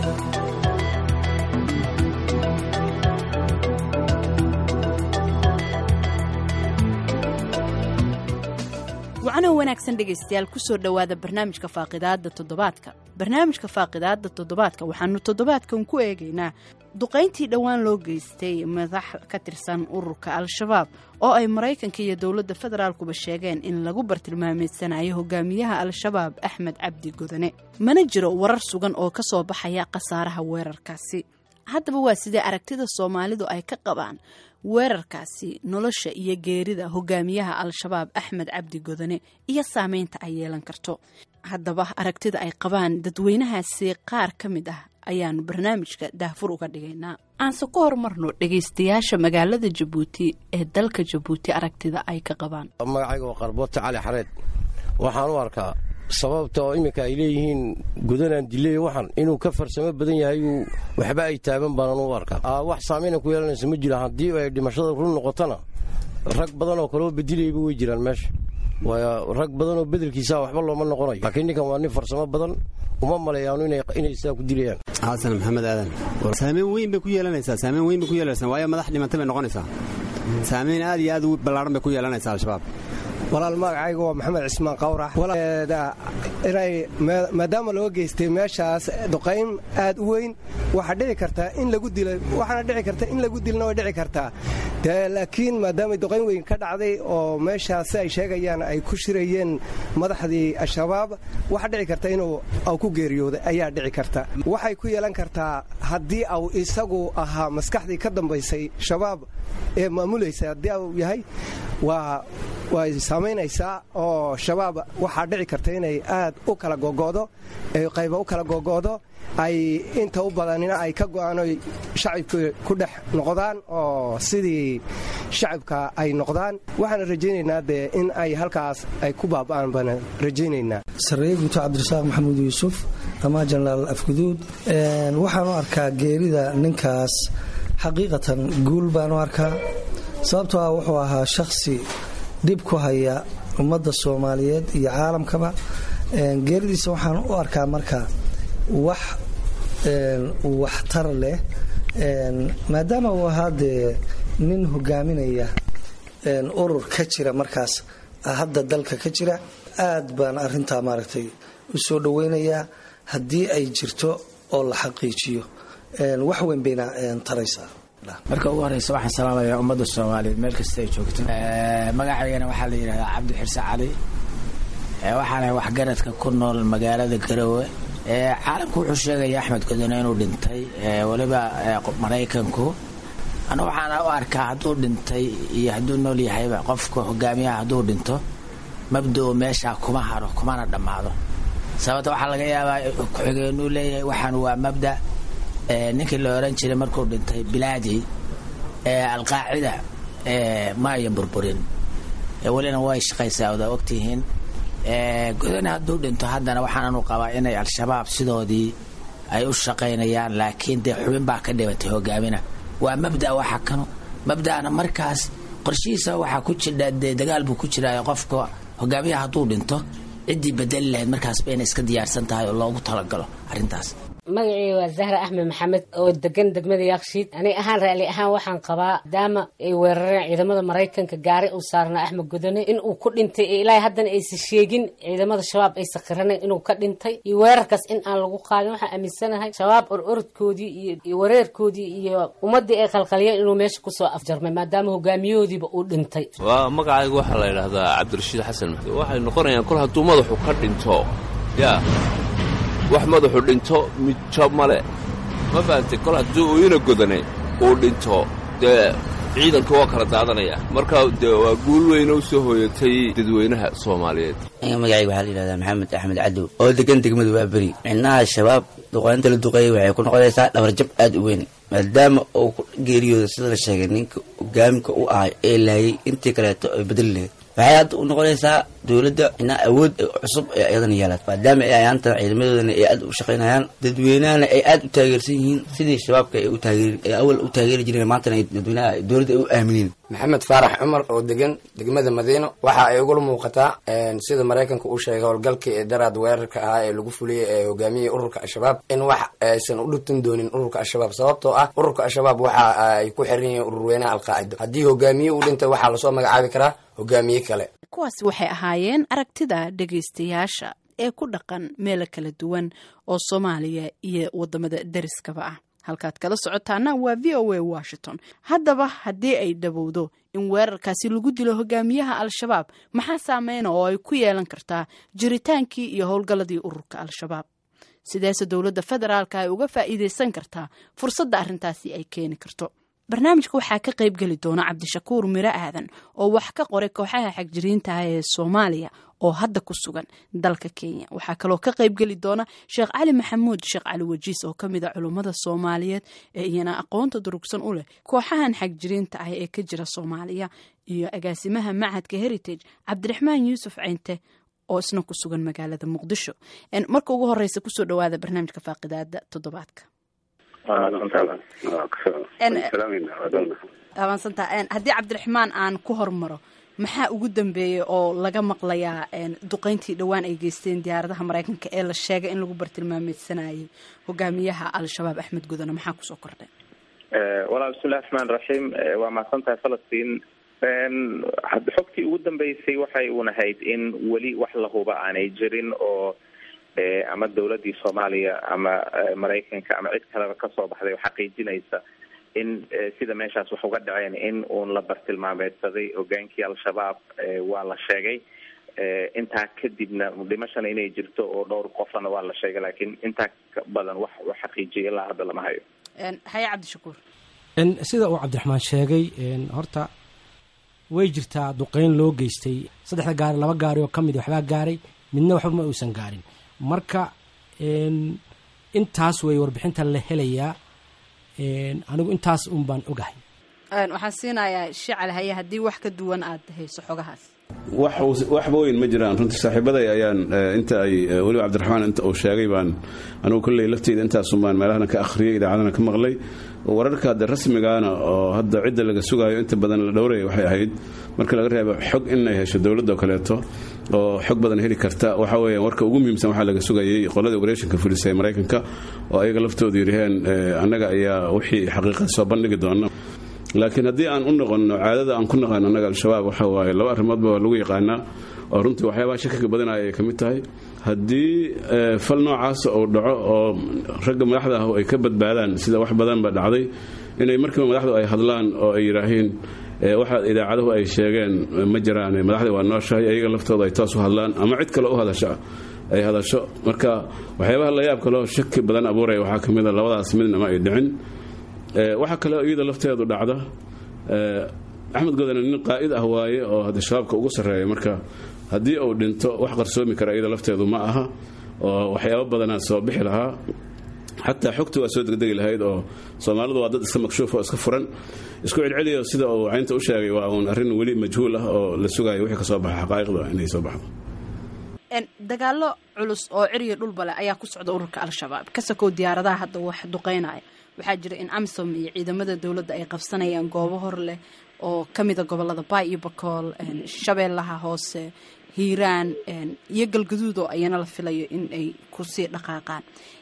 wacanow wanaagsan dhegaystayaal kusoo dhowaada barnaamijka faaqidaada toddobaadka barnaamijka faaqidaada toddobaadka waxaanu toddobaadkan ku eegaynaa duqayntii dhowaan loo geystay madax ka tirsan ururka al-shabaab oo ay maraykanka iyo dowladda federaalkuba sheegeen in lagu bartilmaameedsanayo hogaamiyaha al-shabaab axmed cabdi godane mana jiro warar sugan oo ka soo baxaya khasaaraha weerarkaasi haddaba waa sidee aragtida soomaalidu ay ka qabaan weerarkaasi nolosha iyo geerida hogaamiyaha al-shabaab axmed cabdi godane iyo saameynta ay yeelan karto haddaba aragtida ay qabaan dadweynahaasi qaar ka mid ah ayaanu barnaamijka daahfur uga dhigaynaa aanse ku horumarno dhegaystayaasha magaalada jabuuti ee dalka jabuuti aragtida ay ka qabaan magacayga waa qarboota cali xareed waxaan u arkaa sababta oo iminka ay leeyihiin gudanaan diley waxan inuu ka farsamo badan yahay uu waxba ay taaban baanaan u arkaa wax saameyna ku yeelanaysa ma jira haddii ay dhimashada run noqotona rag badan oo kaleo bedilayba way jiraan meesha waayo rag badan oo bedelkiisaa waxba looma noqonayo laakiin ninkan waa nin farsamo badan uma maleeyaanu inay sidaa ku dilayaan xasan maxamed aadan saameyn weyn bay ku yeelanaysaa saameyn weyn bay ku yeelanaysaa waayo madax dhimantay bay noqonaysaa saameyn aad iyo aad u ballaaran bay ku yeelanaysaa al-shabaab walaal magacayga waa maxamed cismaan qawrax inay maadaama loo geystay meeshaas duqayn aad u weyn waxaa dhici kartaa in lagu dilo waxaana dhici karta in lagu dilna way dhici kartaa dee laakiin maadaama duqayn weyn ka dhacday oo meeshaas si ay sheegayaan ay ku shirayeen madaxdii al-shabaab waxaa dhici karta inuu aw ku geeriyooday ayaa dhici karta waxay ku yeelan kartaa haddii au isagu ahaa maskaxdii ka dambaysay shabaab ee maamulaysa haddii au yahay waa way saamaynaysaa oo shabaab waxaa dhici karta inay aad u kala gogo'do qayba u kala gogo'do ay inta u badanina ay ka go'aanoy shacabka ku dhex noqdaan oo sidii shacabka ay noqdaan waxaana rajaynaynaa dee in ay halkaas ay ku baaba'aan baana rajaynaynaa sarreeye guuto cabdirasaaq maxamuud yuusuf ama jenaraal afguduud waxaan u arkaa geerida ninkaas xaqiiqatan guul baan u arkaa sababtoo ah wuxuu ahaa shakhsi dhib ku haya ummadda soomaaliyeed iyo caalamkaba geeridiisa waxaan u arkaa marka wax waxtar leh maadaama uu ahaa dee nin hogaaminaya urur ka jira markaas hadda dalka ka jira aad baan arintaa maaragtay u soo dhoweynayaa haddii ay jirto oo la xaqiijiyo wax weyn bayna taraysaa marka ugu horeysa waxaan salaamayaa ummadda soomaaliyeed meel kasta ay joogto magacaygana waxaa la yidhahdaa cabdi xirse cali waxaana waxgaradka ku nool magaalada garowe caalamku wuxuu sheegaya axmed godone inuu dhintay weliba maraykanku anu waxaana u arkaa hadduu dhintay iyo hadduu nool yahayba qofka hogaamiyaha hadduu dhinto mabdao meeshaa kuma haro kumana dhammaado sababta waxaa laga yaabaa ku-xigeenuu leeyahay waxaan waa mabda ninkii la oran jiray markuu dhintay bilaadi alqaacida ma ayan burburin welina way shaqaysaa oda ogtihiin godane hadduu dhinto haddana waxaananu qabaa inay al-shabaab sidoodii ay u shaqaynayaan laakiin dee xubin baa ka dhibatay hogaamina waa mabda waxa kano mabda'ana markaas qorshihiisa waxaa ku jira dee dagaal buu ku jiraa qofka hogaamiyaha hadduu dhinto ciddii bedeli lahayd markaasba inay iska diyaarsan tahay oo loogu talagalo arrintaas magacii waa zahra axmed maxamed oo degan degmada yakshiid aniga ahaan raali ahaan waxaan qabaa maadaama ay weerareen ciidamada maraykanka gaari uu saarnaa axmed godone in uu ku dhintay ee ilaahay haddana aysa sheegin ciidamada shabaab aysa qiranayn inuu ka dhintay iyo weerarkaas in aan lagu qaadin waxaan aaminsanahay shabaab ororodkoodii iyo wareerkoodii iyo ummaddii ay qalqaliyeen inuu meesha kusoo afjarmay maadaama hogaamiyahoodiiba uu dhintay waa magacayga waxaa la yidhaahdaa cabdirashiid xasan maxduud waxay noqonayaan kol hadduu madaxu ka dhinto yaa wax madaxu dhinto midjo male ma fahamtay kol haddii uu ina godane uu dhinto dee ciidanka waa kala daadanaya marka dee waa guul weyna u soo hooyatay dadweynaha soomaaliyeed aniga magacayga waxaa la yidhahdaa maxamed axmed cadow oo degan degmadu waa beri cidnaha shabaab duqaynta la duqeeyay waxay ku noqonaysaa dhabarjab aad u weyn maadaama uu ku geeriyooda sida la sheegay ninka hogaaminka u ahay ee laayay intii kaleeto ay bedeli lahayd waxay hadda u noqonaysaa dowladda inaa awood cusub ee iyadana yeelaad maadaama ay ayaanta ciidamadoodana ay aad u shaqaynayaan dadweynahana ay aad u taageersan yihiin sidii shabaabka ay u taageer ay awal u taageeri jireen maantana ay dadweynaha dowladda ay u aamineen maxamed faarax cumar oo degan degmada madiino waxa ay ugula muuqataa sida maraykanka uu sheegay howlgalkii ee daraad weerarka ahaa ee lagu fuliyey ee hogaamiyey ururka al-shabaab in wax aysan u dhibtin doonin ururka al-shabaab sababtoo ah ururka al-shabaab waxa ay ku xiran yihiin ururweynaha alqaacida haddii hogaamiye uu dhintay waxaa lasoo magacaabi karaa hogaamiye kale kuwaasi waxay ahaayeen aragtida dhegaystayaasha ee ku dhaqan meelo kala duwan oo soomaaliya iyo wadamada deriskaba ah halkaad kala socotaana waa v o a washington haddaba haddii ay dhowowdo in weerarkaasi lagu dilo hogaamiyaha al-shabaab maxaa saameyna oo ay ku yeelan kartaa jiritaankii iyo howlgalladii ururka al-shabaab sideese dowladda federaalka ay uga faa'iideysan kartaa fursadda arrintaasi ay keeni karto barnaamijka waxaa ka qayb geli doona cabdishakuur miro aadan oo wax ka qoray kooxaha xagjiriintaah ee soomaaliya oo hadda ku sugan dalka kenya waxaa kaloo ka qayb geli doona sheekh cali maxamuud sheekh cali wajiis oo ka mid a culummada soomaaliyeed ee iyana aqoonta durugsan u leh kooxahan xagjiriinta ah ee ka jira soomaaliya iyo agaasimaha macadka heritage cabdiraxmaan yuusuf ceynte oo isna ku sugan magaalada muqdisho marka ugu horeysa kusoo dhawaada barnaamijka faaqidaada toddobaadka abaansantaa haddii cabdiraxmaan aan ku hormaro maxaa ugu dambeeyey oo laga maqlayaa duqeyntii dhowaan ay geysteen diyaaradaha maraykanka ee la sheegay in lagu bartilmaameysanayay hogaamiyaha al-shabaab axmed gudane maxaa kusoo kordhay walaal bismillahi raxmaan raxiim waa mahadsantahay falastiin xogtii ugu dambeysay waxay unahayd in weli wax la huba aanay jirin oo ama dowladii soomaaliya ama maraykanka ama cid kaleba kasoo baxday oo xaqiijinaysa in sida meeshaas wax uga dhaceen in uun la bartilmaameedsaday hogaankii al-shabaab waa la sheegay intaa kadibna dhimashana inay jirto oo dhowr qofana waa la sheegay laakiin intaa badan wax wax xaqiijiyay ilaa hadda lama hayo haye cabdishakuur sida uu cabdiraxmaan sheegay horta way jirtaa duqeyn loo geystay saddexda gaari laba gaari oo ka mid waxbaa gaaray midna waxba ma uusan gaarin marka intaas way warbixinta la helayaa anigu intaas un baan ogahay waxaan siinayaa shical haye haddii wax ka duwan aad hayso xogahaas waxba weyn ma jiraan runtii saaxiibaday ayaan inta ay weliba cabdiraxmaan inta uu sheegay baan anigu kolley lafteyda intaasunbaan meelahana ka akhriyay idaacadana ka maqlay wararka hadde rasmigaana oo hadda cidda laga sugaayo inta badan la dhowraya waxay ahayd marka laga reebo xog inay hesho dowladda oo kaleeto oo xog badan heli karta waxa weeya warka ugu muhiimsan waxaa laga sugayay qolada operetionka fulisa ee maraykanka oo ayaga laftoodu yidhaheen annaga ayaa wixii xaqiiqada soo bandhigi doona laakiin haddii aan u noqonno caadada aan ku naqaano annaga al-shabaab waxa waaye laba arrimoodba waa lagu yaqaanaa oo runtii waxyaabaha shakiga badanaya ay ka mid tahay haddii fal noocaasa uu dhaco oo ragga madaxda ah ay ka badbaadaan sida wax badanba dhacday inay markiiba madaxdu ay hadlaan oo ay yidhaahiin waxa idaacaduhu ay sheegeen ma jiraan madaxda waa nooshahay ayaga laftooda ay toos u hadlaan ama cid kale u hadasha ay hadasho marka waxyaabaha layaab kaleo shaki badan abuuraya waxaa ka mid a labadaas midnama ay dhicin waxaa kaleo iyada lafteedu dhacda axmed godane nin qaa'id ah waaye oo hadda shabaabka ugu sarreeya marka haddii uu dhinto wax qarsoomi kara iyada lafteedu ma aha oo waxyaabo badanaa soo bixi lahaa xataa xogta waa soo degdegi lahayd oo soomaalidu waa dad iska makshuuf oo iska furan isku celceliyo sida uu caynta u sheegay waa uun arrin weli majhuul ah oo la sugayo wixii ka soo baxa xaqaa'iqda inay soo baxdo dagaalo culus oo ciriya dhulbale ayaa ku socda ururka al-shabaab ka sakow diyaaradaha hadda wax duqeynaya waxaa jira in amisom iyo ciidamada dowladda ay qabsanayaan goobo hor leh oo ka mida gobolada baay iyo bakool shabeellaha hoose hiiraan iyo galgaduud oo ayana la filayo in ay kusii dhaqaaqaan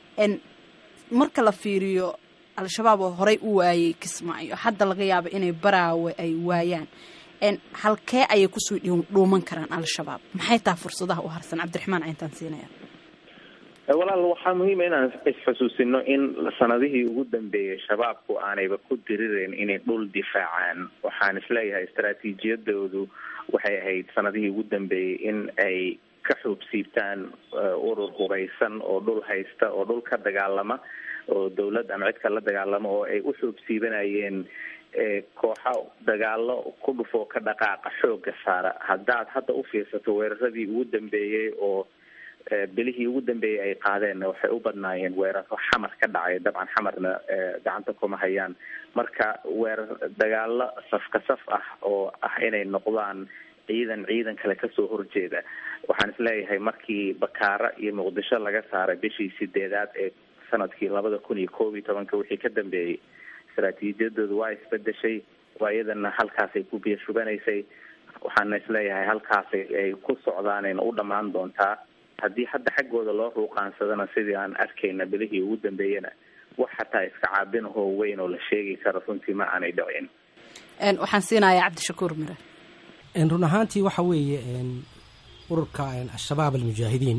marka la fiiriyo al-shabaab oo horey u waayay kismaayo hadda laga yaabo inay baraawe ay waayaan halkee ayay kusii dhuuman karaan al-shabaab maxay taha fursadaha u harsan cabdiraxmaan cayntaan siinaya walaal waxaa muhiima inaan isxusuusino in sanadihii ugu dambeeyay shabaabku aanayba ku dirireyn inay dhul difaacaan waxaan isleeyahay istaraatiijiyadoodu waxay ahayd sanadihii ugu dambeeyey in ay ka xuubsiibtaan urur hubaysan oo dhul haysta oo dhul ka dagaalama oo dawlad ama cid kala dagaalama oo ay u xuubsiibanayeen kooxa dagaalo ku dhufoo ka dhaqaaqa xooga saara haddaad hadda u fiirsato weeraradii ugu dambeeyey oo bilihii ugu dambeeyey ay qaadeenna waxay u badnaayeen weeraro xamar ka dhacay dabcan xamarna gacanta kuma hayaan marka weerar dagaalo safka saf ah oo ah inay noqdaan ciidan ciidan kale kasoo horjeeda waxaan isleeyahay markii bakaara iyo muqdisho laga saaray bishii sideedaad ee sanadkii labada kun iyo koob iyo tobanka wixii ka dambeeyey istaraatiijiyadoodu waa isbedeshay waa iyadana halkaasay ku biyo shubanaysay waxaana isleeyahay halkaasay ay ku socdaanayna u dhammaan doontaa haddii hadda xaggooda loo ruuqaansadana sidii aan arkayna bilihii ugu dambeeyana wax xataa iska caabinahoo weyn oo la sheegi karo runtii ma aanay dhicin waxaan siinayaa cabdishakuur mire run ahaantii waxa weeye ururka al-shabaab almujaahidiin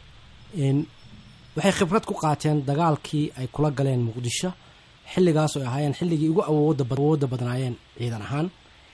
waxay khibrad ku qaateen dagaalkii ay kula galeen muqdisho xilligaas oo ahaayeen xilligii ugu awoodda badnaayeen ciidan ahaan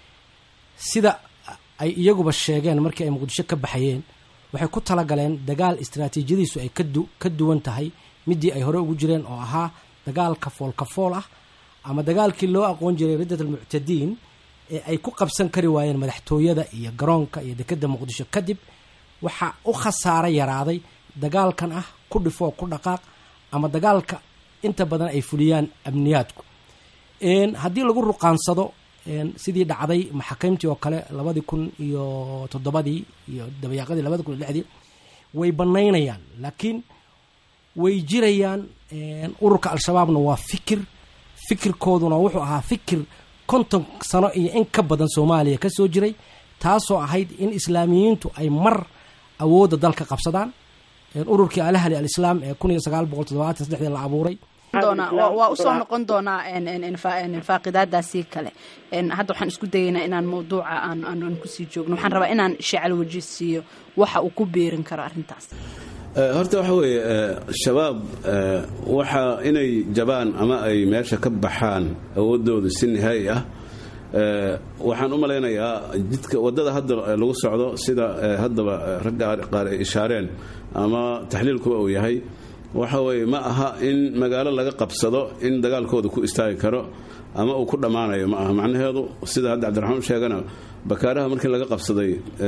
sida ay iyaguba sheegeen markii ay muqdisho ka baxayeen waxay ku talagaleen dagaal istaraatiijiyadiisu ay ka duwan tahay midii ay hore ugu jireen oo ahaa dagaalka foolkafool ah ama dagaalkii loo aqoon jiray riddat almuctadiin ee ay ku qabsan kari waayeen madaxtooyada iyo garoonka iyo dekedda muqdisho kadib waxaa u khasaaro yaraaday dagaalkan ah ku dhifoo ku dhaqaaq ama dagaalka inta badan ay fuliyaan amniyaadku haddii lagu ruqaansado sidii dhacday maxaakiimtii oo kale labadii kun iyo toddobadii iyo dabayaaqadii labadi kun iyo lixdii way banaynayaan laakiin way jirayaan ururka al-shabaabna waa fikir fikirkooduna wuxuu ahaa fikir konton sano iyo in ka badan soomaaliya ka soo jiray taasoo ahayd in islaamiyiintu ay mar awoodda dalka qabsadaan ururkii alahli alislaam ee kun iyo sagaal boqol toddobaatan saddexdii la abuuray waa usoo noqon doonaa faaqidaadaasi kale hadda waxaan isku dayaynaa inaan mawduuca aan kusii joogno waxaan rabaa inaan sheecal waji siiyo waxa uu ku beerin karo arrintaas horta waxa weeye shabaab waxa inay jabaan ama ay meesha ka baxaan awoodooda si nihaayi ah waxaan u malaynayaa jidka wadada hadda lagu socdo sida haddaba ragga qaar ay ishaareen ama taxliilkuba uu yahay waxa weeye ma aha in magaalo laga qabsado in dagaalkooda ku istaagi karo ama uu ku dhammaanayo ma aha macnaheedu sida hadda cabdiraxmaan sheegana bakaaraha markii laga qabsaday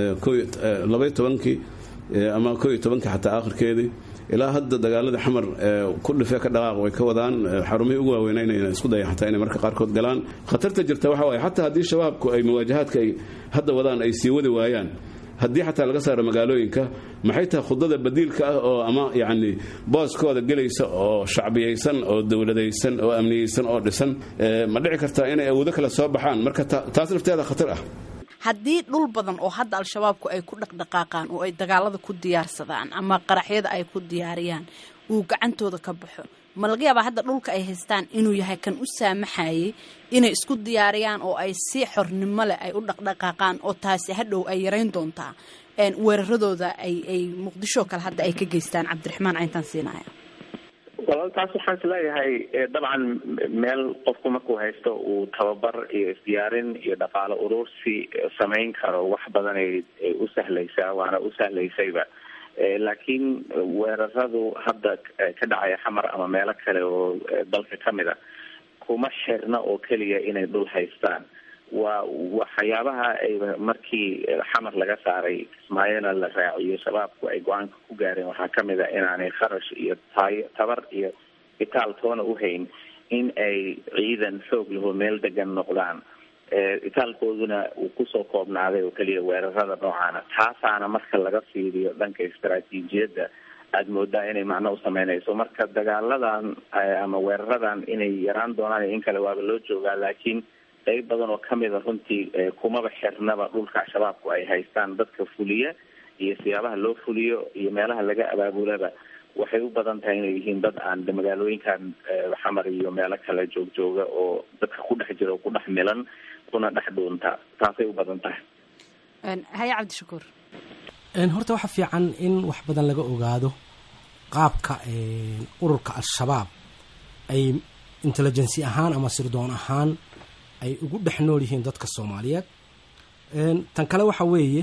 labaiy tobankii ama koo iyo tobankii xataa aakhirkeedii ilaa hadda dagaaladii xamar ku dhifee ka dhaqaaq way ka wadaan xarumihii ugu waaweynayna isku dayaan xataa inay marka qaarkood galaan khatarta jirta waxa waaye xataa haddii shabaabku ay muwaajahaadka ay hadda wadaan ay sii wadi waayaan haddii xataa laga saaro magaalooyinka maxay tahay khudada badiilka ah oo ama yacni booskooda gelaysa oo shacbiyaysan oo dowladaysan oo amniyeysan oo dhisan ma dhici kartaa inay awoodo kale soo baxaan marka taas lafteeda khatar ah haddii dhul badan oo hadda al-shabaabku ay ku dhaqdhaqaaqaan oo ay dagaalada ku diyaarsadaan ama qaraxyada ay ku diyaariyaan uu gacantooda ka baxo ma laga yaabaa hadda dhulka ay haystaan inuu yahay kan u saamaxayay inay isku diyaariyaan oo ay si xornimo leh ay u dhaqdhaqaaqaan oo taasi hadhow ay yarayn doontaa weeraradooda ay ay muqdisho kale hadda ay ka geystaan cabdiraxmaan cayntaan siinaya walaal taas waxaan isleeyahay dabcan meel qofku markuu haysto uu tababar iyo isdiyaarin iyo dhaqaalo urursi samayn karo wax badan ay u sahlaysaa waana u sahlaysayba laakiin weeraradu hadda ka dhacaya xamar ama meelo kale oo dalka kamid a kuma xirna oo keliya inay dhul haystaan waa waxyaabaha ay markii xamar laga saaray kismaayona la raaciyo shabaabku ay go-aanka ku gaareen waxaa kamid a inaanay kharash iyo tayo tabar iyo itaal toona uhayn in ay ciidan xoog laho meel degan noqdaan itaalkooduna uu kusoo koobnaaday oo keliya weerarada noocaana taasaana marka laga fiiriyo dhanka istaraatiijiyadda aada moodaa inay macno u sameynayso marka dagaaladan ama weeraradan inay yaraan doonaan in kale waaba loo joogaa laakiin qayb badan oo kamida runtii kumaba xirnaba dhulka shabaabku ay haystaan dadka fuliya iyo siyaabaha loo fuliyo iyo meelaha laga abaabulaba waxay u badan tahay inay yihiin dad aan magaalooyinkan xamar iyo meelo kale joogjooga oo dadka ku dhex jira oo ku dhex milan kuna dhex dhuunta taasay u badan tahay haye cabdishakuur horta waxa fiican in wax badan laga ogaado qaabka ururka al-shabaab ay intelligency ahaan ama sirdoon ahaan ay ugu dhex nool yihiin dadka soomaaliyeed tan kale waxa weeye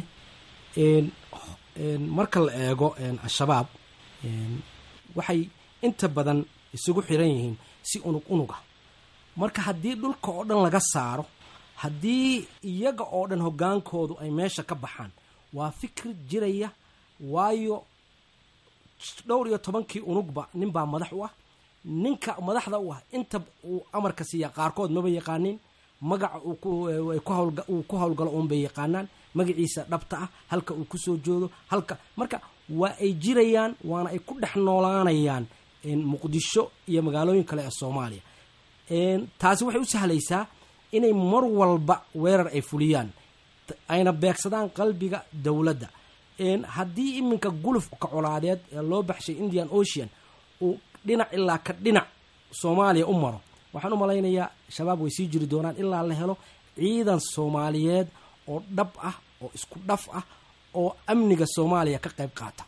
marka la eego al-shabaab waxay inta badan isugu xiran yihiin si unug unuga marka haddii dhulka oo dhan laga saaro haddii iyaga oo dhan hoggaankoodu ay meesha ka baxaan waa fikir jiraya waayo dhowr iyo tobankii unugba ninbaa madax u ah ninka madaxda u ah inta uu amarka siiya qaarkood maba yaqaanin magaca uu ku hawlgalo uunbay yaqaanaan magaciisa dhabta ah halka uu kusoo joodo halka marka waa ay jirayaan waana ay ku dhex noolaanayaan muqdisho iyo magaalooyin kale ee soomaaliya taasi waxay u sahlaysaa inay mar walba weerar ay fuliyaan ayna beegsadaan qalbiga dowladda haddii iminka gulufka colaadeed ee loo baxshay indian ocean uu dhinac ilaa ka dhinac soomaaliya u maro waxaan u malaynayaa shabaab way sii jiri doonaan ilaa la helo ciidan soomaaliyeed oo dhab ah oo isku dhaf ah oo amniga soomaaliya ka qayb qaata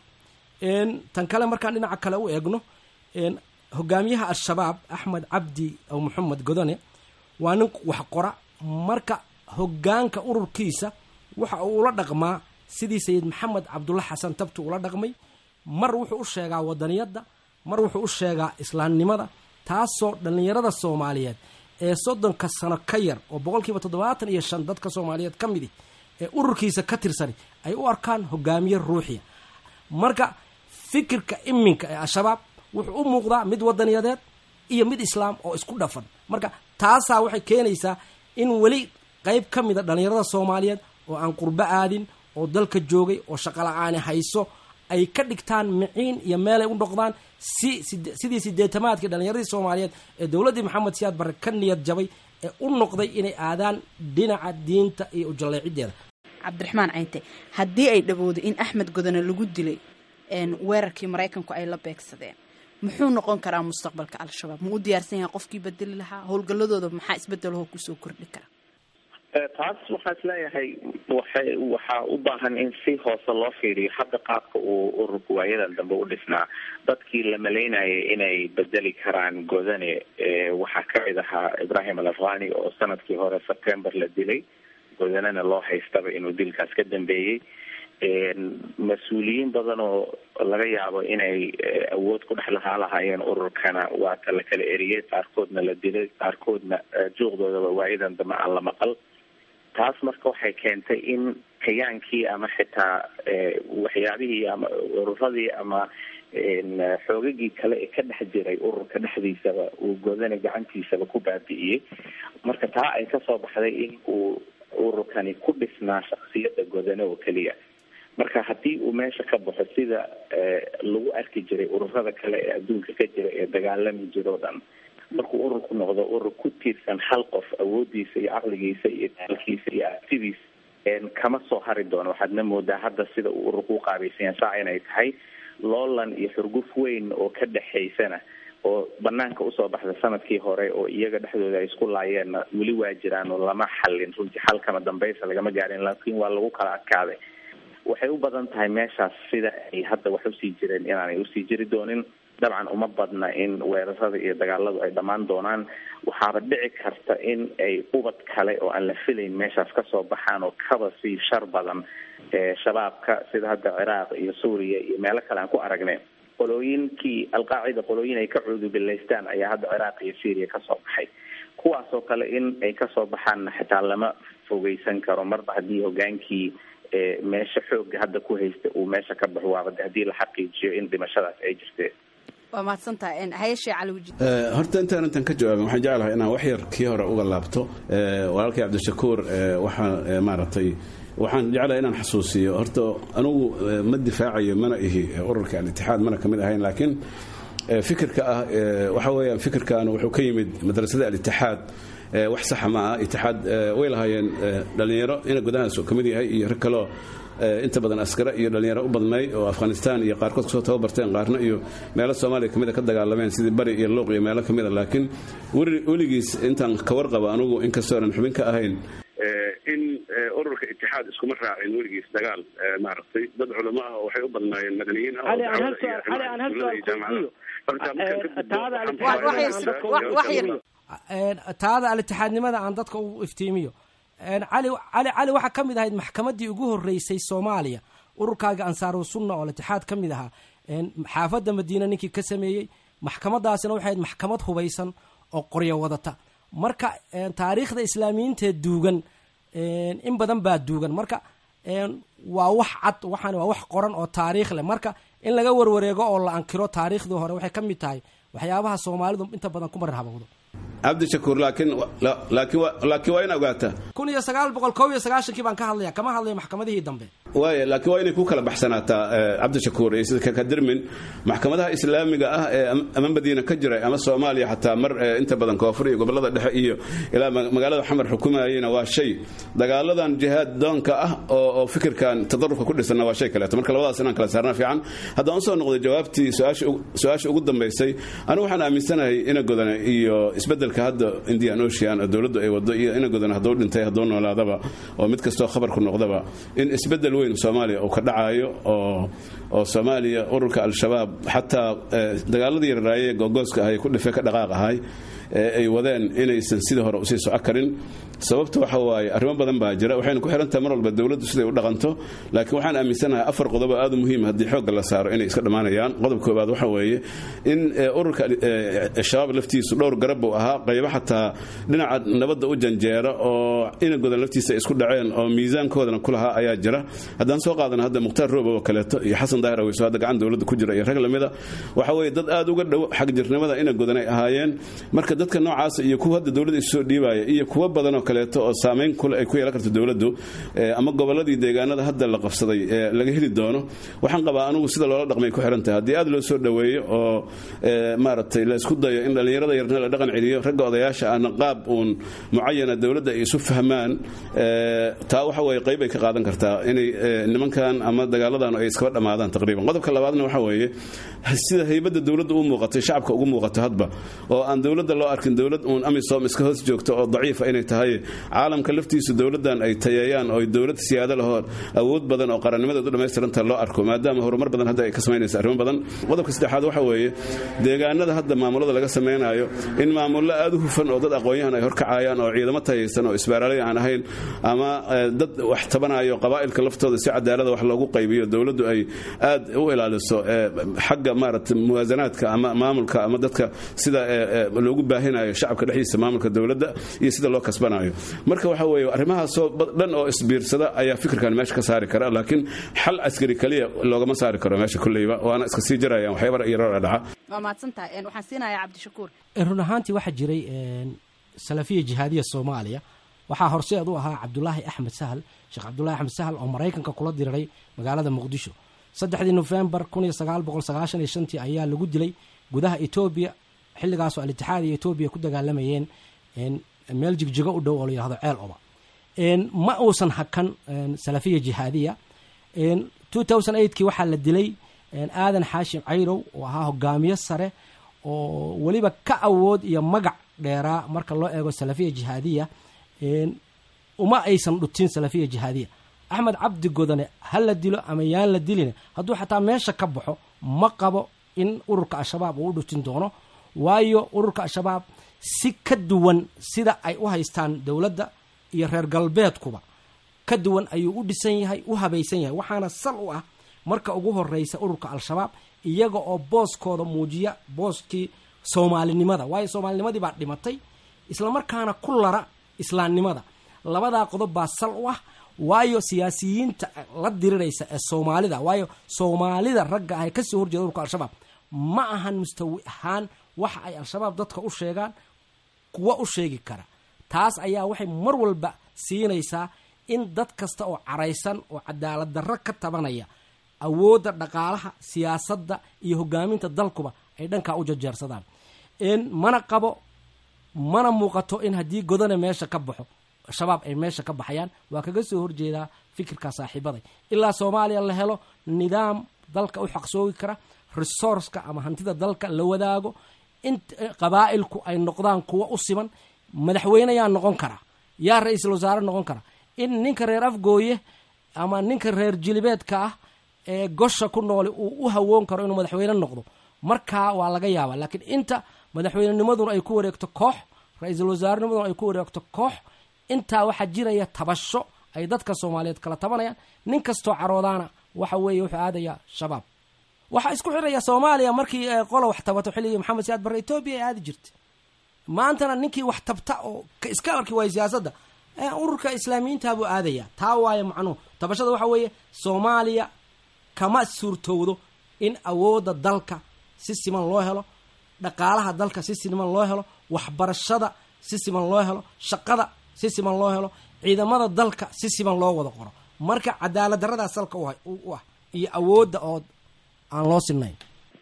tan kale markaan dhinaca kale u eegno hogaamiyaha al-shabaab axmed cabdi aw maxamed godone waa nin wax qora marka hogaanka ururkiisa waxa uu ula dhaqmaa sidii sayid maxamed cabdulla xasan tabtu ula dhaqmay mar wuxuu u sheegaa wadaniyadda mar wuxuu u sheegaa islaamnimada taasoo dhallinyarada soomaaliyeed ee soddonka sano ka yar oo boqolkiiba toddobaatan iyo shan dadka soomaaliyeed ka midi ee ururkiisa ka tirsani ay u arkaan hogaamiye ruuxiya marka fikirka iminka ee al-shabaab wuxuu u muuqdaa mid wadaniyadeed iyo mid islaam oo isku dhafan marka taasaa waxay keenaysaa in weli qayb ka mida dhallinyarada soomaaliyeed oo aan qurbo aadin oo dalka joogay oo shaqala-aani hayso ay ka dhigtaan miciin iyo meelay u noqdaan si sidii sideetamaadkii dhallinyaradii soomaaliyeed ee dowladdii maxamed siyaad barre ka niyad jabay ee u noqday inay aadaan dhinaca diinta iyo ujalleecideeda cabdiraxmaan caynte haddii ay dhawoodo in axmed godone lagu dilay weerarkii maraykanku ay la beegsadeen muxuu noqon karaa mustaqbalka al-shabaab ma u diyaarsan yahay qofkii bedeli lahaa howlgalladooda maxaa isbedelahoo kusoo kordhi kara taas waxaa isleeyahay waxay waxaa u baahan in si hoose loo fiiriyo hadda qaabka uu ururka waayadan dambe u dhisnaa dadkii la malaynayay inay bedeli karaan godane waxaa kamid ahaa ibrahim al afghani oo sanadkii hore september la dilay godanena loo haystaba inuu dilkaas ka dambeeyey mas-uuliyiin badan oo laga yaabo inay awood ku dhex lahaa lahaayeen ururkana waa ta la kala eriyey qaarkoodna la dilay qaarkoodna juuqdoodaba waayadan dambe aan la maqal taas marka waxay keentay in kayaankii ama xitaa waxyaabihii ama ururadii ama xoogagii kale ee ka dhex jiray ururka dhexdiisaba uu godana gacantiisaba ku baabi'iyey marka taa ay kasoo baxday in uu ururkani ku dhisnaa shaksiyada godane oo keliya marka haddii uu meesha ka baxo sida lagu arki jiray ururada kale ee adduunka ka jira ee dagaalami jira o dhan markuu ururku noqdo urur ku tiirsan hal qof awoodiisa iyo caqligiisa iyo taalkiisa iyo artidiisa kama soo hari doono waxaadna moodaa hadda sida uu ururku u qaabaysan yahay saa inay tahay loolan iyo xurguf weyn oo ka dhexaysana oo banaanka usoo baxda sanadkii hore oo iyaga dhexdooda ay isku laayeenna weli waa jiraan oo lama xallin runtii xalkama dambaysa lagama gaarin laakiin waa lagu kala adkaaday waxay u badan tahay meeshaas sida ay hadda wax usii jireen inaanay usii jiri doonin dabcan uma badna in weerarada iyo dagaaladu ay dhammaan doonaan waxaaba dhici karta in ay ubad kale oo aan la filayn meeshaas kasoo baxaan oo kaba sii shar badan shabaabka sida hadda ciraaq iyo suuriya iyo meelo kale aan ku aragnay qolooyinkii alqaacida qolooyin ay ka cuudubilaystaan ayaa hadda ciraaq iyo syria kasoo baxay kuwaas oo kale in ay kasoo baxaanna xitaa lama fogeysan karo marba haddii hogaankii meesha xooga hadda ku haysta uu meesha ka baxo waaba haddii la xaqiijiyo in dhimashadaas ay jirteen waa mahadsantahay hayeshe caliwji horta intaan intan ka jawaabin waxaan jeclahay inaan wax yar kii hore uga laabto walaalkay cabdishakuur waxaa maaragtay waxaan jeclahay inaan xasuusiyo horta anugu ma difaacayo mana ihi ururka al-itixaad mana kamid ahayn laakiin fikirka ah waxa weeyaan fikirkan wuxuu ka yimid madrasada al-itixaad wax saxa ma aha itixaad way lahaayeen dhallinyaro ina gudahaas ka mid yahay iyo rag kaloo inta badan askara iyo dhallinyaro u badnay oo afghanistan iyo qaarkood kasoo tababarteen qaarna iyo meelo soomaaliya kamid a ka dagaalameen sidii bari iyo luuq iyo meelo kamid a laakiin weligiis intaan ka warqaba anugu inkastoo aanan xubin ka ahayn in ururka itixaad iskuma raacin weligiis dagaal maaragtay dad culamo ah waxay u badnaayeen madaniyiin ah taada al-itixaadnimada aan dadka u iftiimiyo cali cali cali waxaa ka mid ahayd maxkamaddii ugu horreysay soomaaliya ururkaaga ansaaru sunna oo al-itixaad ka mid ahaa xaafadda madiine ninkii ka sameeyey maxkamadaasina waxay ahayd maxkamad hubaysan oo qoryo wadata marka taariikhda islaamiyiinta duugan in badan baa duugan marka waa wax cad waxaan waa wax qoran oo taariikh leh marka in laga warwareego oo la ankiro taariikhdii hore waxay ka mid tahay waxyaabaha soomaalidu inta badan ku marar habowdo cabdishakuur laakiin laakiin laakiin waa in ogaataa kun iyo sagaal boqol kow iyo sagaashankii baan ka hadlaya kama hadlaya maxkamadihii dambe waaya laakiin waa inay ku kala baxsanaataa cabdishakuur iyo sida kakadirmin maxkamadaha islaamiga ah ee ama madiina ka jiray ama soomaaliya xataa mar inta badan koonfur iyo gobolada dhexe iyo ilaa magaalada xamar xukumayena waa shay dagaaladan jihaad doonka ah oo fikirkan tadarufka ku dhisanna waa shay kaleeto marka labadaas inaan kala saarna fiican haddaan usoo noqday jawaabtii su-aasha ugu dambaysay anigu waxaan aaminsanahay ina godane iyo isbedelka hadda indian ocean oo dowladdu ay wado iyo ina godane hadduu dhintay hadduu noolaadaba oo mid kastoo khabarku noqdaba in isbedel weyn soomaaliya uu ka dhacayo oo oo soomaaliya ururka al-shabaab xataa dagaaladii yararaaye googooska ahay ku dhife ka dhaqaaq ahay ee ay wadeen inaysan sidii hore usii soco karin sababta waxa waaye arrimo badan baa jira waxayna ku xirantahay mar walba dowladdu siday u dhaqanto laakiin waxaan aaminsanahay afar qodob oo aad u muhiim haddii xoogga la saaro inay iska dhammaanayaan qodob koobaad waxa weeye in ururka shabaab laftiisu dhowr garab buu ahaa qaybo xataa dhinaca nabadda u janjeera oo ina godan laftiisa ay isku dhaceen oo miisaankoodana ku lahaa ayaa jira haddaan soo qaadana hadda mukhtaar roob oo kaleeto iyo xasan daahir aweyso hadda gacan dowladda ku jira iyo rag lamida waxa weeye dad aad uga dhow xagjirnimada ina godan ay ahaayeen marka dadka noocaasa iyo kuwa hadda dowladda isu soo dhiibaya iyo kuwo badanoo kaleeto oo saamayn kule ay ku yeelan karto dowladdu ama gobolladii deegaanada hadda la qabsaday ee laga heli doono waxaan qabaa anugu sida loola dhaqmay ku xiran tahay haddii aad loo soo dhoweeyo oo maaragtay la isku dayo in dhallinyarada yarna la dhaqan celiyo ragga odayaasha ahna qaab uun mucayana dowladda ay isu fahmaan taa waxa weeye qayb ay ka qaadan kartaa inay nimankan ama dagaaladan ay iskaba dhammaadaan taqriiban qodobka labaadna waxa weeye sida haybadda dowladda u muuqatay shacabka ugu muuqato hadba oo aan dowladda loo arkin dowlad uun amisom iska hoos joogto oo daciifa inay tahay caalamka laftiisu dowladdan ay tayeeyaan oo dowlad siyaado lahoo awood badan oo qarannimadeedu dhammaystiranta loo arko maadaama horumar badan hadda ay ka samaynaysa arrimo badan qodobka saddexaad waxa weeye deegaanada hadda maamulada laga samaynayo in maamullo aad u hufan oo dad aqoon-yahan ay horkacayaan oo ciidamo tayaysan oo isbaaraalay aan ahayn ama dad wax tabanayo qabaa'ilka laftooda si cadaalada wax loogu qaybiyo dowladdu ay aad u ilaaliso xagga maarata muwaasanaadka ama maamulka ama dadka sida loogu baahinayo shacabka dhexdiisa maamulka dowladda iyo sida loo kasbanayo marka waxa weeye arrimahaasoo dhan oo isbiirsada ayaa fikirkan meesha ka saari kara laakiin xal askari kaliya loogama saari karo meesha kulleyba waana iska sii jarayaan waxyaaba yarara dhaca waa mahadsantahay waxaan siinayaa cabdishakuur run ahaantii waxaa jiray salafiya jihaadiya soomaaliya waxaa horseed u ahaa cabdulaahi axmed sahal sheekh cabdulaahi axmed sahal oo maraykanka kula diriray magaalada muqdisho saddexdii nofembar kun iyo sagaal boqol sagaashan iyo shantii ayaa lagu dilay gudaha etoobiya xilligaasoo al-itixaad iyo etoobiya ku dagaalamayeen meel jigjigo u dhow oo la yihahdo ceel oba ma uusan hakan salafiya jihaadiya kii waxaa la dilay aadan xaashim cayrow oo ahaa hogaamiye sare oo weliba ka awood iyo magac dheeraa marka loo eego salafiya jihaadiya uma aysan dhutin salafiya jihaadiya axmed cabdi godane ha la dilo ama yaan la dilin hadduu xataa meesha ka baxo ma qabo in ururka al-shabaab uu u dhutin doono waayo ururka al-shabaab si ka duwan sida ay u haystaan dowladda iyo reer galbeedkuba ka duwan ayuu u dhisan yahay u habaysan yahay waxaana sal u ah marka ugu horeysa ururka al-shabaab iyaga oo booskooda muujiya booskii soomaalinimada waayo soomaalinimadii baa dhimatay islamarkaana ku lara islaamnimada labadaa qodob baa sal u ah waayo siyaasiyiinta la diriraysa ee soomaalida waayo soomaalida ragga ah ee kasoo horjeeda ururka al-shabaab ma ahan mustawi ahaan waxa ay al-shabaab dadka u sheegaan kuwa u sheegi kara taas ayaa waxay mar walba siinaysaa in dad kasta oo caraysan oo cadaalad darro ka tabanaya awoodda dhaqaalaha siyaasadda iyo hogaaminta dalkuba ay dhankaa u jajeersadaan mana qabo mana muuqato in haddii godane meesha ka baxo shabaab ay meesha ka baxayaan waa kaga soo horjeedaa fikirka saaxiibaday ilaa soomaaliya la helo nidaam dalka u xaqsoogi kara resourceka ama hantida dalka la wadaago in qabaa'ilku ay noqdaan kuwa u siman madaxweyne yaa noqon kara yaa ra-iisul wasaare noqon kara in ninka reer afgooye ama ninka reer jilibeedka ah ee gosha ku nooli uu u hawoon karo inuu madaxweyne noqdo markaa waa laga yaabaa laakiin inta madaxweynenimaduna ay ku wareegto koox ra-iisul wasaarenimaduna ay ku wareegto koox intaa waxaa jiraya tabasho ay dadka soomaaliyeed kala tabanayaan nin kastoo caroodaana waxa weeye wuxuu aadayaa shabaab waxaa isku xiraya soomaaliya markii qola wax tabato xilligii maxamed siyaad barre etoobiya ay aadi jirtay maantana ninkii wax tabta oo iska arki waaya siyaasadda ururka islaamiyiinta buu aadaya taa waaye macnuhu tabashada waxa weeye soomaaliya kama suurtowdo in awoodda dalka si siman loo helo dhaqaalaha dalka si siman loo helo waxbarashada si siman loo helo shaqada si siman loo helo ciidamada dalka si siman loo wada qoro marka cadaalad daradaas salka u ah iyo awoodda oo aan loo sinayn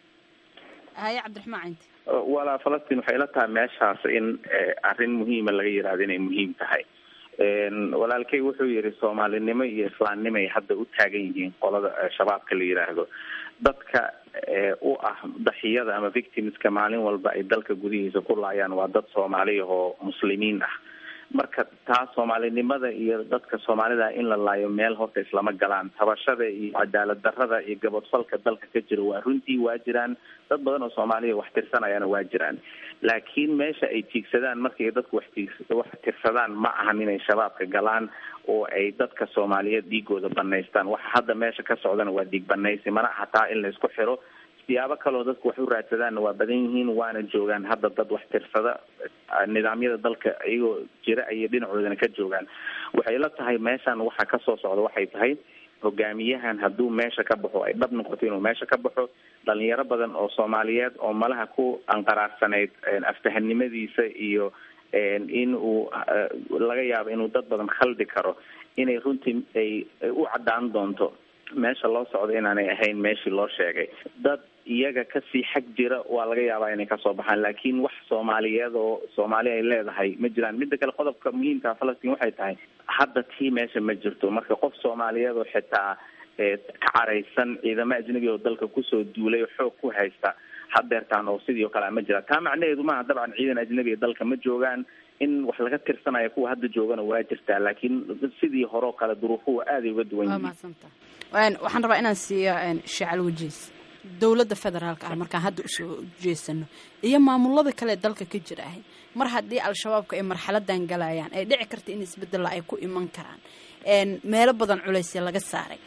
haye cabdiraxmaan cinti walaa falastiin waxay la tahay meeshaas in arrin muhiima laga yidhahdo inay muhiim tahay walaalkay wuxuu yidhi soomaalinimo iyo islaamnimay hadda u taagan yihiin qolada shabaabka la yidhaahdo dadka u ah daxiyada ama victimska maalin walba ay dalka gudihiisa ku laayaan waa dad soomaaliya oo muslimiin ah marka taa soomaalinimada iyo dadka soomaalida in la laayo meel horta islama galaan tabashada iyo cadaalad darada iyo gabadfalka dalka ka jira waa runtii waa jiraan dad badan oo soomaaliya wax tirsanayana waa jiraan laakiin meesha ay tiigsadaan markay dadku wax tiig wax tirsadaan ma ahan inay shabaabka galaan oo ay dadka soomaaliyeed dhiigooda banaystaan waxa hadda meesha ka socdana waa dhiig banaysi mana aha taa in laysku xiro siyaabo kaleo dadku wax u raadsadaanna waa badan yihiin waana joogaan hadda dad wax tirsada nidaamyada dalka iyagoo jira ayay dhinacoodana ka joogaan waxay la tahay meeshan waxa kasoo socda waxay tahay hogaamiyahan hadduu meesha ka baxo ay dhab noqoto inuu meesha ka baxo dhalinyaro badan oo soomaaliyeed oo malaha ku anqaraarsanayd aftahanimadiisa iyo in uu laga yaabo inuu dad badan khaldi karo inay runtii ay u caddaan doonto meesha loo socdo inaanay ahayn meeshii loo sheegay dad iyaga kasii xag jira waa laga yaabaa inay kasoo baxaan laakiin wax soomaaliyeed oo soomaali ay leedahay ma jiraan midda kale qodobka muhiimka falastiin waxay tahay hadda tii meesha ma jirto marka qof soomaaliyeed oo xitaa ka caraysan ciidamo ajnabi oo dalka kusoo duulay oo xoog ku haysta hadeertaan oo sidii o kale ma jira taa macnaheedu maaha dabcan ciidan ajnabiga dalka ma joogaan in wax laga tirsanayo kuwa hadda joogana waa jirtaa laakiin sidii hore oo kale duruufuhu aaday uga duwan yihiin waxaan rabaa inaan siiyo shacal wajiis dowladda federaalka ah markaan hadda usoo jeesano iyo maamulada kale dalka ka jira ahay mar haddii al-shabaabka ay marxaladan galayaan ay dhici karta in isbedella ay ku iman karaan meelo badan culaysya laga saaray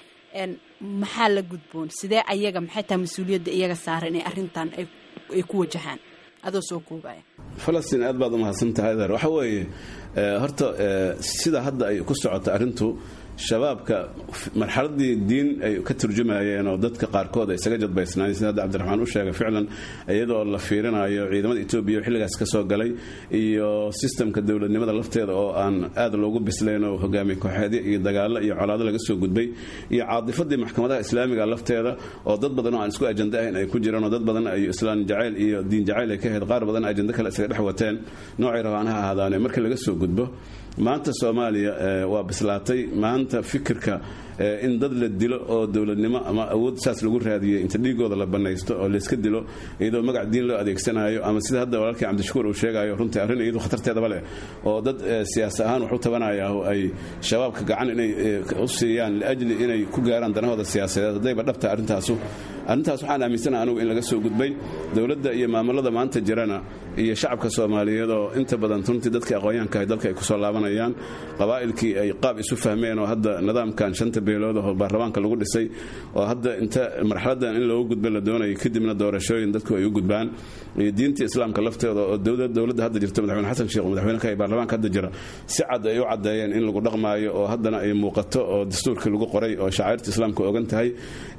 maxaa la gudboon sidee ayaga maxay tahay mas-uuliyadda iyaga saaran inay arrintan ay ku wajahaan adoo soo koobaya falastiin aad baad u mahadsan tahay adeer waxa weeye horta sida hadda ay ku socoto arrintu shabaabka marxaladii diin ay ka turjumayeen oo dadka qaarkood ay isaga jadbaysnaayeen sida hadda cabdiraxmaan u sheegay ficlan iyadoo la fiirinayo ciidamada etoobiya oo xilligaas ka soo galay iyo sistamka dowladnimada lafteeda oo aan aad loogu bislayn oo hogaamiye kooxeedyo iyo dagaallo iyo colaado laga soo gudbay iyo caadifadii maxkamadaha islaamiga lafteeda oo dad badan oo aan isku ajanda ahayn ay ku jiraan oo dad badan ay islaan jacayl iyo diin jacayl ay ka ahayd qaar badan ajando kale isaga dhex wateen noocay rabaan ha ahaadaane markii laga soo gudbo maanta soomaaliya waa bislaatay maanta fikirka in dad la dilo oo dowladnimo ama awood saas lagu raadiyey inta dhiigooda la banaysto oo layska dilo iyadoo magac diin loo adeegsanayo ama sida hadda walaalkii cabdishakuur uu sheegayo runtii arrin iyadu khatarteedaba leh oo dad siyaas ahaan wax u tabanaya oo ay shabaabka gacan inay u siiyaan liajli inay ku gaaraan danahooda siyaasadeed haddayba dhabta arrintaasu arrintaas waxaan aaminsanaha anugu in laga soo gudbay dowladda iyo maamulada maanta jirana iyo shacabka soomaaliyeed oo inta badan runtii dadkii aqoonyahanka dalka ay kusoo laabanayaan qabaa'ilkii ay qaab isu fahmeen oo hadda nidaamkan shanta beelood oo baarlamaanka lagu dhisay oo hadda inta marxaladan in loogu gudba la doonayay kadibna doorashooyin dadku ay u gudbaan iyo diintii islaamka lafteeda oo dowladda hadda jirta madaxweyne xasan sheekh madaxweyneka ee baarlamaanka hadda jira si cad ay u caddeeyeen in lagu dhaqmaayo oo haddana ay muuqato oo dastuurkii lagu qoray oo shacairta islaamka ogan tahay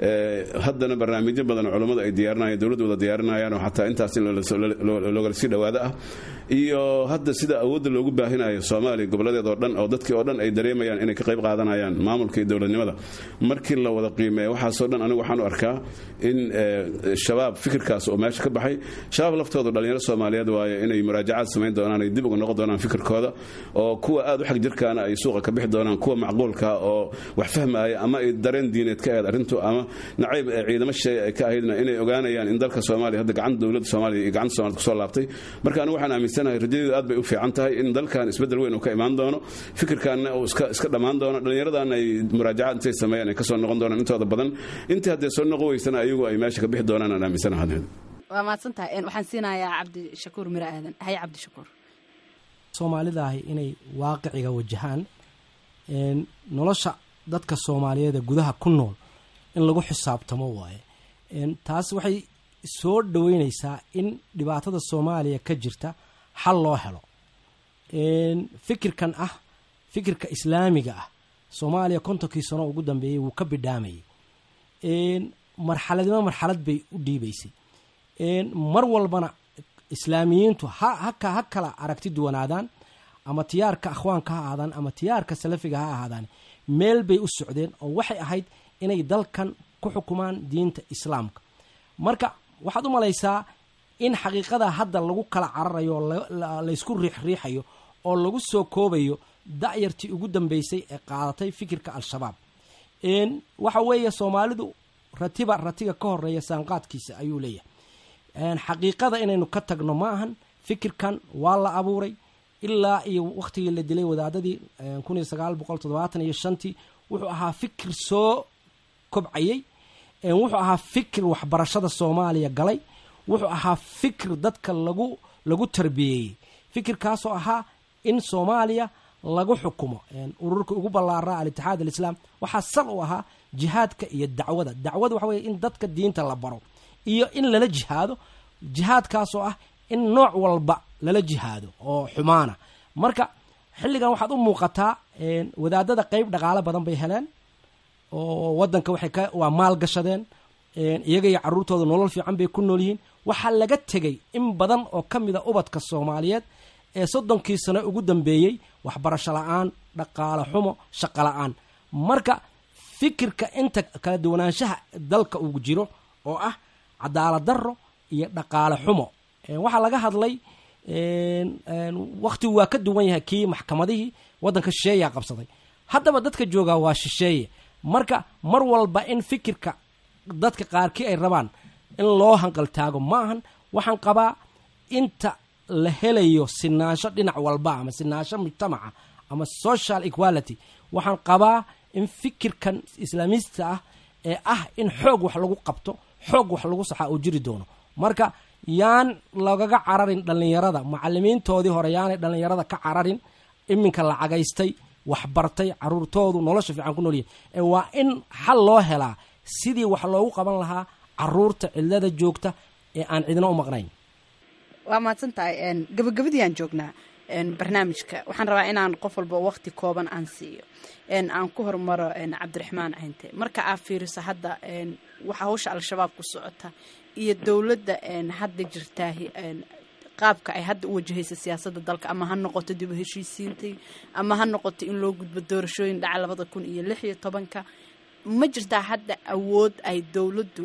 haddana barnaamijyo badan oo culummadu ay diyaarinayaan dowladdu wada diyaarinayaan oo xataa intaas in loogala sii dhawaado ah iyo hadda sida awoodda loogu baahinayo soomaaliya gobolladeed oo dhan oo dadkii oo dhan ay dareemayaan inay ka qayb qaadanayaan maamulka iyo dowladnimada markii la wada qiimeeyo waxaasoo dhan anigu waxaan u arkaa in shabaab fikirkaas oo meesha ka baxay shabaab laftoodu dhallinyaro soomaaliyeed waaye inay muraajacaad samayn doonaan ay dib uga noqon doonaan fikirkooda oo kuwa aad u xag jirkaana ay suuqa ka bixi doonaan kuwa macquulka oo wax fahmaaya ama ay dareen diineed ka ahayd arrintu ama nacayb ciidamo shay ay ka ahaydna inay ogaanayaan in dalka soomaaliya hadda gacanta dowladda soomaaliya iyo gacanta soomaaliyad kusoo laabtay marka anigu waxaan aaminsanahay rajadeedu aad bay u fiican tahay in dalkan isbeddel weyn uu ka imaan doono fikirkaanna uu iska iska dhammaan doono dhallinyaradan ay muraajacaad intay sameeyaan ay kasoo noqon doonaan intooda badan intii haddee soo noqon weysana ayagu ay meesha ka bixi doonaan aan aaminsanahay waa mahadsan tahay waxaan siinayaa cabdishakuur miro aadan haye cabdishakuur soomaalidaahi inay waaqiciga wajahaan nolosha dadka soomaaliyeed ee gudaha ku nool in lagu xisaabtamo waaye taas waxay soo dhaweyneysaa in dhibaatada soomaaliya ka jirta xal loo helo fikirkan ah fikirka islaamiga ah soomaaliya kontonkii sano ugu dambeeyey wuu ka bidhaamayay marxaladnimo marxalad bay u dhiibaysay mar walbana islaamiyiintu ha haka ha kala aragti duwanaadaan ama tiyaarka akhwaanka ha ahaadaan ama tiyaarka salafiga ha ahaadaan meel bay u socdeen oo waxay ahayd inay dalkan ku xukumaan diinta islaamka marka waxaad u malaysaa in xaqiiqada hadda lagu kala cararayo oo laysku riixriixayo oo lagu soo koobayo da'yartii ugu dambeysay ee qaadatay fikirka al-shabaab waxa weeye soomaalidu ratiba ratiga ka horeeya saanqaadkiisa ayuu leeyahay xaqiiqada inaynu ka tagno ma ahan fikirkan waa la abuuray ilaa iyo wakhtigii la dilay wadaadadii kun iyo sagaal boqol toddobaatan iyo shantii wuxuu ahaa fikir soo kobcayey wuxuu ahaa fikir waxbarashada soomaaliya galay wuxuu ahaa fikir dadka lagu lagu tarbiyeeyey fikirkaasoo ahaa in soomaaliya lagu xukumo ururka ugu ballaaraa al-itixaad alislaam waxaa sal u ahaa jihaadka iyo dacwada dacwada waxa weye in dadka diinta la baro iyo in lala jihaado jihaadkaasoo ah in nooc walba lala jihaado oo xumaana marka xilligan waxaad u muuqataa wadaadada qeyb dhaqaale badan bay heleen oo wadanka waxay ka waa maal gashadeen iyaga iyo caruurtooda nolol fiican bay ku nool yihiin waxaa laga tegey in badan oo ka mida ubadka soomaaliyeed ee soddonkii sano ugu dambeeyey waxbarasho la-aan dhaqaale xumo shaqo la-aan marka fikirka inta kala duwanaanshaha dalka uu jiro oo ah cadaalad darro iyo dhaqaale xumo waxaa laga hadlay wakhtigu waa ka duwan yahay kii maxkamadihii waddanka shisheeyaa qabsaday haddaba dadka joogaa waa shisheeye marka mar walba in fikirka dadka qaarkii ay rabaan in loo hanqaltaago ma ahan waxaan qabaa inta la helayo sinaansho dhinac walba ama sinaansho mujtamaca ama social equality waxaan qabaa in fikirkan islaamista ah ee ah in xoog wax lagu qabto xoog wax lagu saxaa uu jiri doono marka yaan lagaga cararin dhallinyarada macalimiintoodii hore yaanay dhallinyarada ka cararin iminka la cagaystay waxbartay caruurtoodu nolosha fiican ku noolyihin ee waa in xal loo helaa sidii wax loogu qaban lahaa caruurta cidlada joogta ee aan cidina u maqnayn waa mahadsan tahay gabagabadiiaan joognaa barnaamijka waxaan rabaa inaan qof walba waqti kooban aan siiyo aan ku hormaro cabdiraxmaan cinte marka aad fiiriso hadda waxa hawsha al-shabaab ku socota iyo dowladda hadda jirtaahi qaabka ay hadda u wajahaysa siyaasadda dalka ama ha noqoto dib u heshiisiintai ama ha noqoto in loo gudbo doorashooyin dhaca labada kun iyo lix iyo tobanka ma jirtaa hadda awood ay dowladdu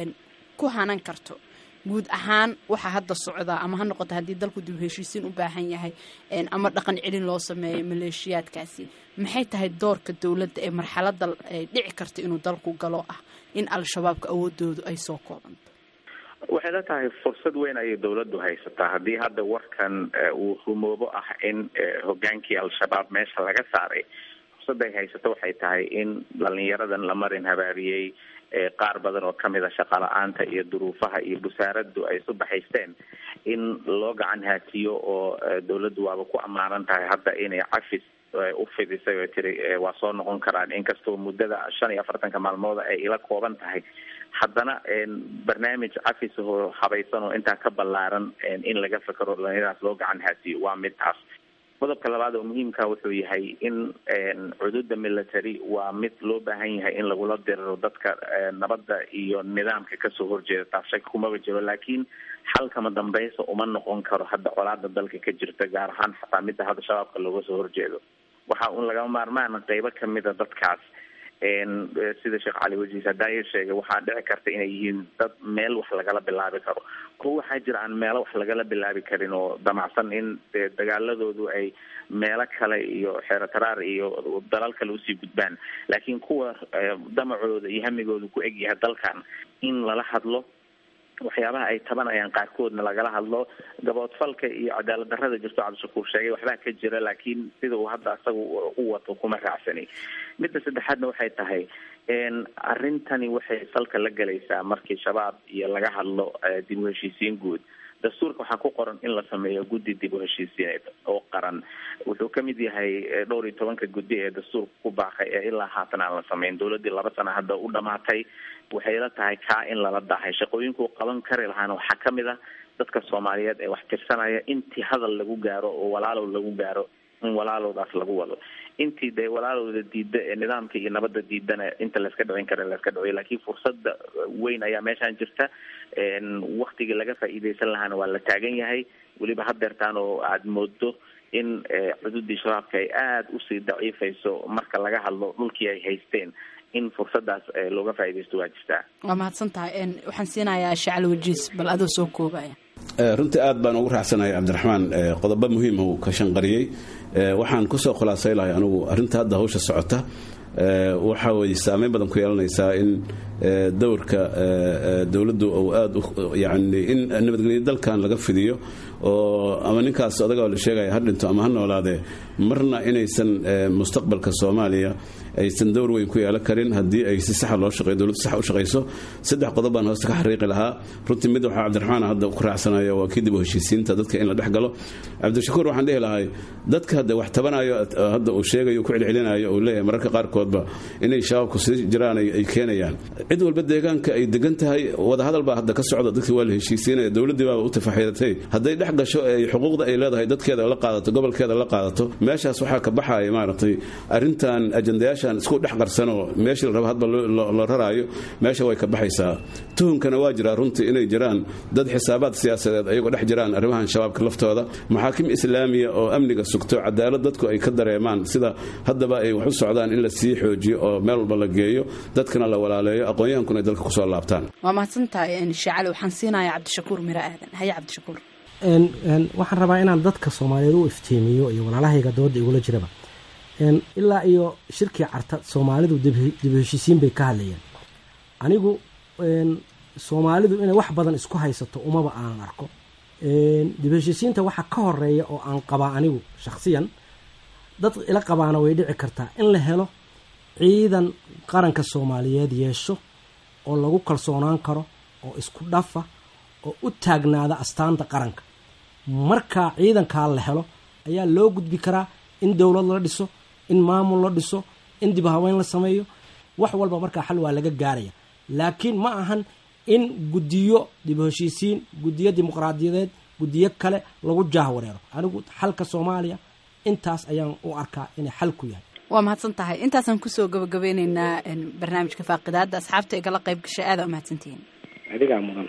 ku hanan karto guud ahaan waxaa hadda socdaa ama ha noqoto haddii dalku dib u heshiisiin u baahan yahay ama dhaqan celin loo sameeyo maleeshiyaadkaasi maxay tahay doorka dowladda ee marxaladda ay dhici karta inuu dalku galo ah in al-shabaabka awoodoodu ay soo koobanto waxay la tahay fursad weyn ayay dowladdu haysataa haddii hadda warkan uu rumoobo ah in hogaankii al-shabaab meesha laga saaray fursadday haysato waxay tahay in dhalinyaradan la marin habaabiyey qaar badan oo kamid a shaqala-aanta iyo duruufaha iyo busaaraddu ay isu baxaysteen in loo gacan haatiyo oo dowladdu waaba ku ammaanan tahay hadda inay cafis u fidisay oo tiri waa soo noqon karaan inkastoo muddada shan iyo afartanka maalmood ay ila kooban tahay haddana barnaamij cafis oo habaysan oo intaa ka ballaaran in laga fekero dhalinyaradaas loo gacan haatiyo waa mid taas qodobka labaad oo muhiimka wuxuu yahay in cududa military waa mid loo baahan yahay in lagula diriro dadka nabadda iyo nidaamka kasoo horjeeda taas shaki kumaba jiro laakiin xalkama dambaysa uma noqon karo hadda colaada dalka ka jirta gaar ahaan xataa midda hadda shabaabka looga soo horjeedo waxa un lagama maarmaan qeybo kamida dadkaas sida sheekh cali wajiis hadaayo sheegay waxaa dhici karta inay yihiin dad meel wax lagala bilaabi karo kuwa waxaa jira aan meelo wax lagala bilaabi karin oo damacsan in dagaaladoodu ay meelo kale iyo xeerotaraar iyo dalal kale usii gudbaan laakiin kuwa damacooda iyo hamigooda ku egyahay dalkan in lala hadlo waxyaabaha ay tabanayaan qaarkoodna lagala hadlo gaboodfalka iyo cadaalad darrada jirto cabdishakuur sheegay waxbaa ka jira laakiin sida uu hadda asaga u wato kuma raacsani midda saddexaadna waxay tahay arrintani waxay salka la gelaysaa markii shabaab iyo laga hadlo dib u heshiisiin guud dastuurka waxaa ku qoran in la sameeyo guddi dib u heshiisiineed oo qaran wuxuu kamid yahay dhowr iyo tobanka guddi ee dastuurka ku baaqay ee ilaa haatan aan la sameyn dowladii laba sana hadda u dhamaatay waxay la tahay kaa in lala dahay shaqooyinkuu qaban kari lahaana waxaa kamid a dadka soomaaliyeed ee wax tirsanaya intii hadal lagu gaaro oo walaalow lagu gaaro in walaalowdaas lagu wado intii dee walaalooda diida ee nidaamka iyo nabadda diidana inta layska dhicin kara layska dhiciyo laakiin fursadda weyn ayaa meeshaan jirta waktigii laga faa'iideysan lahaana waa la taagan yahay weliba hadeertaan oo aada moodo in cududii shabaabka ay aada usii daciifayso marka laga hadlo dhulkii ay haysteen in fursadaas looga faa'iideysto waa jirtaa waa mahadsan tahay waxaan siinayaa shacli wajiis bal adoo soo koobaya runtii aad baan ugu raacsanahay cabdiraxmaan qodobo muhiim uu ka shanqariyey waxaan kusoo khulaasay lahay anugu arrinta hadda hawsha socota waxa weye saameyn badan ku yeelanaysaa in dowrka dowladdu uu aada yani in nabadgelyo dalkan laga fidiyo oo ama ninkaas adaga la sheegaya ha dhinto ama ha noolaadee marna inaysan mustaqbalka soomaaliya aysan dowr weyn ku yeelan karin haddii ay si saxa loo shaqeyo dowladdu sax u shaqayso saddex qodob baan hoosta ka xariiqi lahaa runtii mid waxaa cabdiraxmaan hadda ku raacsanaya waa kii dib u heshiisiinta dadka in la dhex galo cabdishakuur waxaan dhihi lahay dadka hadda wax tabanayo hadda uu sheegayo ku celcelinayo uu leeyahay mararka qaarkoodba inay shabaabku sii jiraan ay keenayaan cid walba deegaanka ay degan tahay wadahadal baa hadda ka socda dadkii waa la heshiisiinaya dowladdii baaba u tafaxiidatay hadday dhex gasho ay xuquuqda ay leedahay dadkeeda la qaadato gobolkeeda la qaadato meeshaas waxaa ka baxaya maaragtay arrintan ajandayaashan isku dhex qarsanoo meeshii la rabo hadba la raraayo meesha way ka baxaysaa tuhunkana waa jiraa runtii inay jiraan dad xisaabaad siyaasadeed ayagoo dhex jiraan arrimahan shabaabka laftooda maxaakim islaamiya oo amniga sugto cadaalad dadku ay ka dareemaan sida haddaba ay wax u socdaan in la sii xoojiyo oo meel walba la geeyo dadkana la walaaleeyo aqoon-yahankuna ay dalka kusoo laabtaan waa mahadsan tahay shacali waxaan siinayaa cabdishakuur miro aadan haye cabdishakuur waxaan rabaa inaan dadka soomaaliyeed u iftiimiyo iyo walaalahayga dooda igula jiraba ilaa iyo shirkii carta soomaalidu dib heshiisiin bay ka hadlayeen anigu soomaalidu inay wax badan isku haysato umaba aanan arko dib heshiisiinta waxa ka horeeya oo aan qabaa anigu shakhsiyan dad ila qabaana way dhici kartaa in la helo ciidan qaranka soomaaliyeed yeesho oo lagu kalsoonaan karo oo isku dhafa oo u taagnaada astaanta qaranka markaa ciidankaa la helo ayaa loo gudbi karaa in dowlad la dhiso in maamul la dhiso in dib haweyn la sameeyo wax walba markaa xal waa laga gaaraya laakiin ma ahan in guddiyo dib heshiisiin guddiyo dimuqraadiyadeed guddiyo kale lagu jaahwareero anigu xalka soomaaliya intaas ayaan u arkaa inay xal ku yahay waa mahadsan tahay intaasaan kusoo gabagabeyneynaa barnaamijka faaqidaada asxaabta igala qayb gashay aada umahadsantihiin adigaa mudan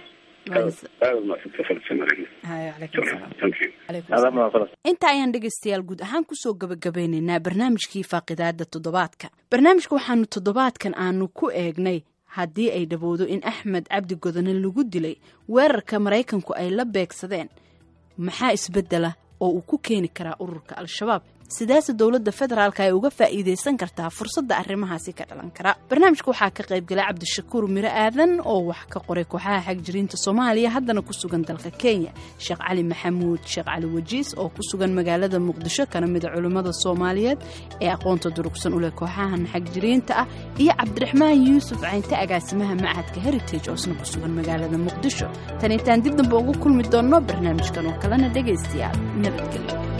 inta ayaan dhegaystayaal guud ahaan kusoo gabagabeyneynaa barnaamijkii faaqidaada toddobaadka barnaamijka waxaanu toddobaadkan aanu ku eegnay haddii ay dhowowdo in axmed cabdi godone lagu dilay weerarka maraykanku ay la beegsadeen maxaa isbedela oo uu ku keeni karaa ururka al-shabaab sidaase dowladda federaalka ay uga faa'iidaysan kartaa fursadda arrimahaasi ka dhalan kara barnaamijka waxaa ka qaybgalay cabdishakuur miro aadan oo wax ka qoray kooxaha xagjiriinta soomaaliya haddana ku sugan dalka kenya sheekh cali maxamuud sheekh cali wajiis oo ku sugan magaalada muqdisho kana mida culimmada soomaaliyeed ee aqoonta durugsan u leh kooxahan xagjiriinta ah iyo cabdiraxmaan yuusuf caynte agaasimaha macadka heritage oo isna ku sugan magaalada muqdisho tan intaan dib dambe ugu kulmi doonno barnaamijkan oo kalena dhegaystayaal nabadgelyo